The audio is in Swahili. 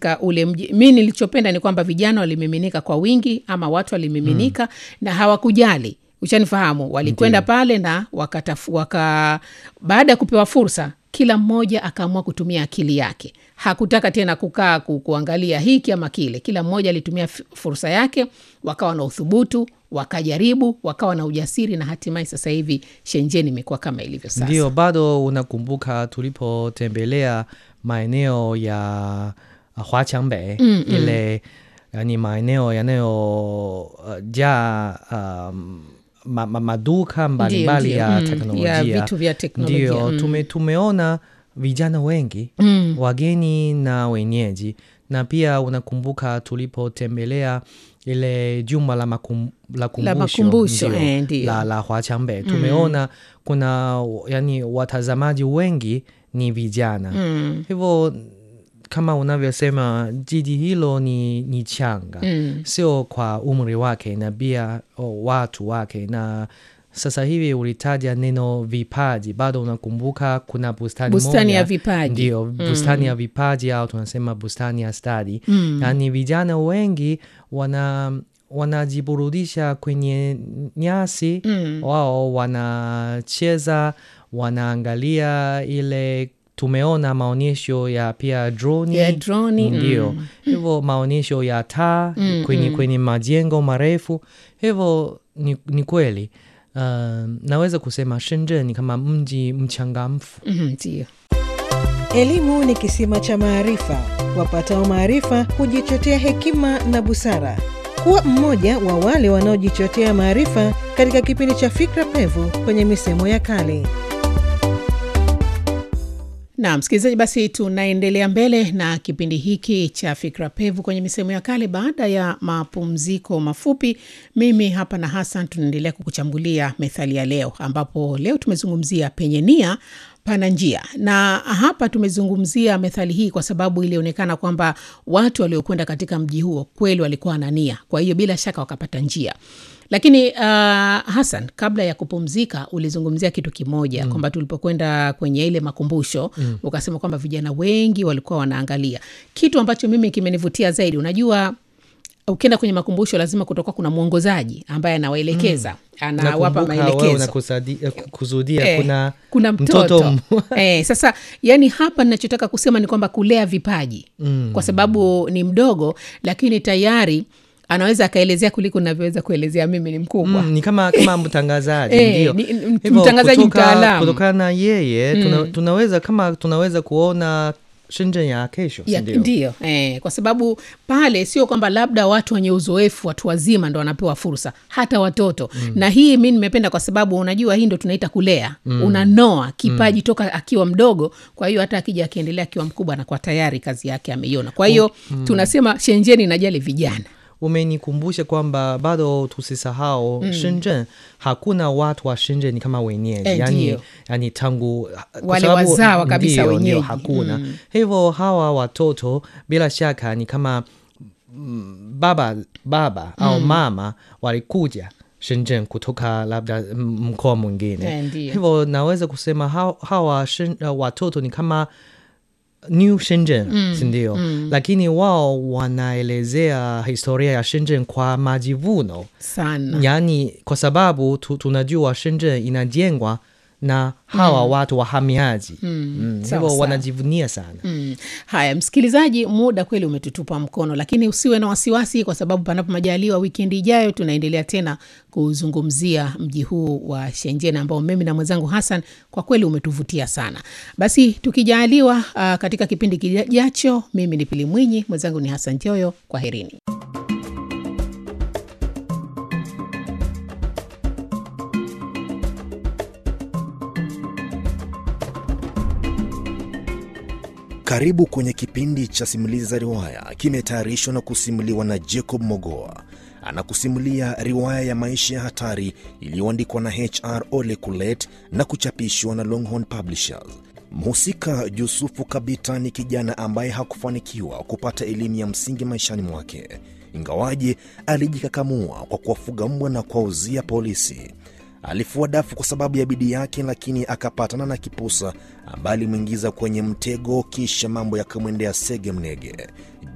katika ule mji mi nilichopenda ni kwamba vijana walimiminika kwa wingi ama watu walimiminika mm. na hawakujali uchanifahamu walikwenda pale na wakatafu, waka baada ya kupewa fursa kila mmoja akaamua kutumia akili yake hakutaka tena kukaa ku, kuangalia hiki ama kile kila mmoja alitumia f- fursa yake wakawa na uthubutu wakajaribu wakawa na ujasiri na hatimaye sasa hivi shenjeni imekuwa kama ilivyo sasa ndio bado unakumbuka tulipotembelea maeneo ya uh, Huaqiangbei mm, ile yani maeneo yanayojaa um, ma, ma, maduka mbalimbali ndio, ya mm, teknolojia ya vitu vya teknolojia, ndio mm. tume, tumeona vijana wengi Mm. wageni na wenyeji na pia unakumbuka tulipotembelea ile jumba la, makum, la kumbusho, makumbusho, ndio, eh, ndio. la, la Huaqiangbei tumeona kuna yani watazamaji wengi ni vijana Mm. hivyo kama unavyosema jiji hilo ni, ni changa Mm. sio kwa umri wake na pia oh, watu wake na sasa hivi ulitaja neno vipaji bado unakumbuka kuna bustani, Bustani moja, ya vipaji. ndio bustani ya vipaji au tunasema bustani ya stadi Mm. yaani vijana wengi wana wanajiburudisha kwenye nyasi Mm. wao wanacheza wanaangalia ile tumeona maonyesho ya pia droni Ya droni, ndio mm. hivyo maonyesho ya taa kwenye, kwenye majengo marefu hivyo ni, ni kweli uh, naweza kusema shenzhen ni kama mji mchangamfu Mhm, ndio Elimu ni kisima cha maarifa. Wapatao maarifa hujichotea hekima na busara. Kuwa mmoja wa wale wanaojichotea maarifa katika kipindi cha Fikra Pevu kwenye misemo ya kale. na msikilizaji basi tunaendelea mbele na kipindi hiki cha fikra pevu kwenye misemo ya kale baada ya mapumziko mafupi mimi hapa na hasan tunaendelea kukuchambulia methali ya leo ambapo leo tumezungumzia penye nia pana njia na hapa tumezungumzia methali hii kwa sababu ilionekana kwamba watu waliokwenda katika mji huo kweli walikuwa na nia kwa hiyo bila shaka wakapata njia lakini uh, hasan kabla ya kupumzika ulizungumzia kitu kimoja mm. kwamba tulipokwenda kwenye ile makumbusho mm. ukasema kwamba vijana wengi walikuwa wanaangalia kitu ambacho mimi kimenivutia zaidi unajua ukienda kwenye makumbusho lazima kutokuwa kuna mwongozaji ambaye anawaelekeza mm. anawapa Nakumbuka wewe maelekezo unakusadi- eh, kusudia Eh, kuna, kuna mtoto, m- eh, sasa yani hapa ninachotaka kusema ni kwamba kulea vipaji mm. kwa sababu ni mdogo lakini tayari anaweza akaelezea kuliko navyoweza kuelezea mimi ni mkubwa Mm, ni kama kama mtangazaji Eh, ndio. ni- ni- Hivyo mtangazaji kutoka- mtaalamu. kutokana na yeye tuna, tunaweza kama tunaweza kuona Shenzhen ya kesho si Ya, ndio? ndio eh, kwa sababu pale sio kwamba labda watu wenye uzoefu watu wazima ndo wanapewa fursa hata watoto mm. na hii mi nimependa kwa sababu unajua hii ndo tunaita kulea mm. unanoa kipaji mm. toka akiwa mdogo kwa hiyo hata akija akiendelea akiwa mkubwa anakuwa tayari kazi yake ameiona kwa hiyo mm. tunasema shenjeni inajali vijana umenikumbusha kwamba bado tusisahau mm. Shenzhen hakuna watu wa Shenzhen kama wenyeji Eh, yani, ndio. yani tangu kwa Wale sababu- wazawa kabisa ndio, ndio, wenyeji. hakuna hivyo hawa watoto bila shaka ni kama mm, baba baba au mama walikuja Shenzhen kutoka labda mm, mkoa mwingine Eh, ndio. hivyo naweza kusema hawa, hawa Shen- uh, watoto ni kama new Shenzhen mm, sindio mm. lakini wao wanaelezea historia ya Shenzhen kwa majivuno sana yaani kwa sababu tu, tunajua Shenzhen inajengwa na hawa mm. watu wahamiaji mm. mm. Sawa, hivyo sawa. wanajivunia sana Mm. Haya, msikilizaji, muda kweli umetutupa mkono, lakini usiwe na wasiwasi, kwa sababu panapo majaliwa, wikendi ijayo tunaendelea tena kuzungumzia mji huu wa Shenzhen ambao mimi na mwenzangu Hassan kwa kweli umetuvutia sana. Basi tukijaliwa, uh, katika kipindi kijacho, mimi ni Pili Mwinyi, mwenzangu ni Hassan Joyo. Kwa herini. Karibu kwenye kipindi cha simulizi za riwaya, kimetayarishwa na kusimuliwa na Jacob Mogoa. Anakusimulia riwaya ya maisha ya hatari iliyoandikwa na HR Ole Kulet na kuchapishwa na Longhorn Publishers. Mhusika Yusufu Kabita ni kijana ambaye hakufanikiwa kupata elimu ya msingi maishani mwake, ingawaje alijikakamua kwa kuwafuga mbwa na kuwauzia polisi. Alifua dafu kwa sababu ya bidii yake, lakini akapatana na kipusa ambaye alimwingiza kwenye mtego, kisha mambo yakamwendea sege mnege.